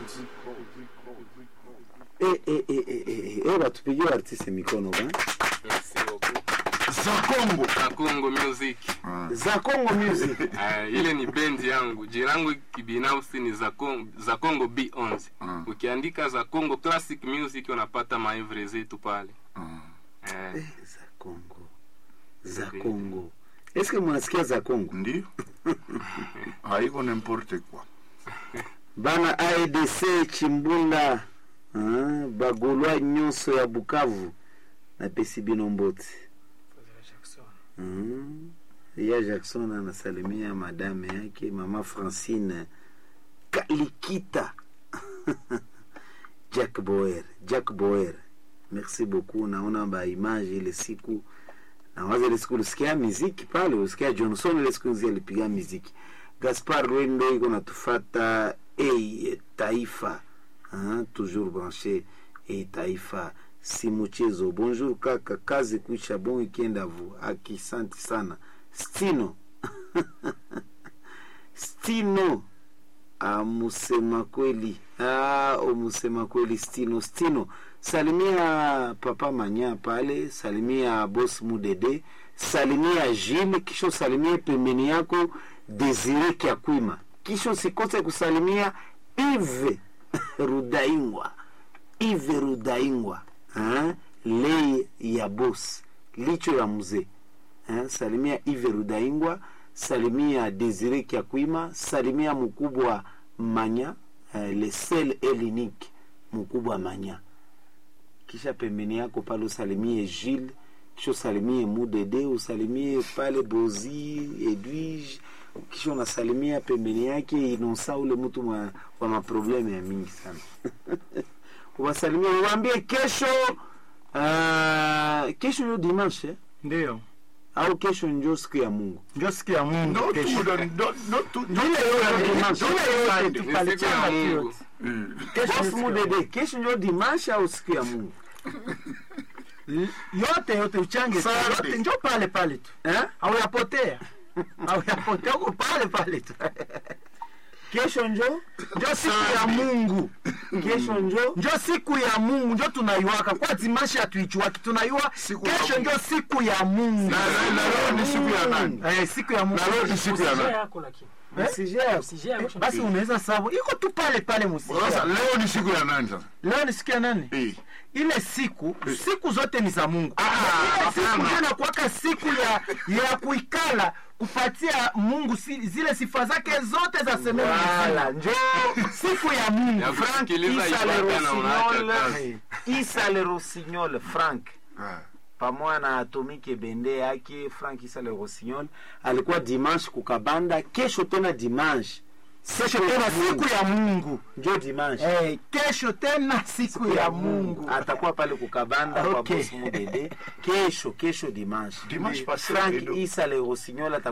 Eh, eh, eh, eh, eh, eh, batupigie artiste mikono ba Merci beaucoup. za Kongo Na Congo Music. Ah. za Congo Music Uh, ile ni bendi yangu. Jina langu kibinafsi ni za Congo, za Congo B11. Ah. Ukiandika za Congo Classic Music unapata maevre zetu pale. Ah. Eh, Eh, za Congo za Congo eske munasikia za Congo ndio haiko n'importe quoi bana aedc chimbunda ah, bagolwa nyonso ya bukavu napesi bino mboti mm. ya jackson anasalimia madame yake mama francine kalikita jack boer jack boer merci beaucoup naona baimage ile siku nawaza ile siku ulisikia miziki pale ulisikia johnson ile siku nzi alipiga miziki gaspar rwendo iko natufata hey, taifa hein, toujours branché hey, taifa si mchezo bonjour kaka kazi kuisha bon weekend avu akisanti sana stino stino amusema kweli ah, umusema kweli stino stino salimia papa manya pale salimia bos mudede salimia jile kisha salimia pembeni yako desire kyakwima kisha usikose kusalimia ive rudaingwa ive rudaingwa ha? lei ya bos licho ya mzee ha? salimia ive rudaingwa salimia desire kyakwima salimia mkubwa manya eh, le sel elinique mkubwa manya kisha pembeni yako pale usalimie Gilles, kisha usalimie Mudede, usalimie pale Bozi Edwige, kisha unasalimia pembeni yake Inosa, ule mtu mwa, wa maprobleme ya mingi sana uwasalimie, uwaambie kesho uh, kesho ndio dimanche eh? ndio au kesho ndio siku ya Mungu ndio siku ya Mungu no kesho. tu no no tu Ile yote dimanche. ile yote ni siku tupalichanga ya tu Mungu. yote. Mm. Kesho ni Boss siku ya Mudede, kesho ndio dimanche au siku ya Mungu Mungu. yote yote uchange tu, Sunday. yote njo pale pale tu eh? hauyapotea hauyapotea uko pale pale tu kesho njo njo siku ya Mungu kesho njo njo siku ya Mungu njo tunaiwaka kwa dimashi hatuichuaki tunaiwa Siku ya kesho Mungu. njo siku ya Mungu na na- na leo ni siku ya nani eh, siku ya Mungu na leo ni siku ya nani yako lakini Msijao. usije yako basi unaweza sababu iko tu pale pale sasa musika leo ni siku ya nani sasa leo ni siku ya nani eh ile siku siku zote ni za Mungu. Ah, ile siku hapana. ndio inakuwaka siku ya ya kuikala kupatia Mungu si, zile sifa zake zote za semeni Wala, njo siku ya Mungu. Ya Frank kusikiliza Isa le ibada na unaacha Rossignol, kazi. Isa le Rossignol Frank Ah. pamoja na Atomike Bende yake Frank Isa le Rossignol alikuwa dimanche kukabanda, kesho tena dimanche, Kesho tena siku ya Mungu. njo dimanche Eh, kesho tena siku ya Mungu. atakuwa pale kukabanda kwa Okay. boss Mudede kesho kesho dimanche Dimanche passé, Frank Edo. Isa le Rossignol atakuwa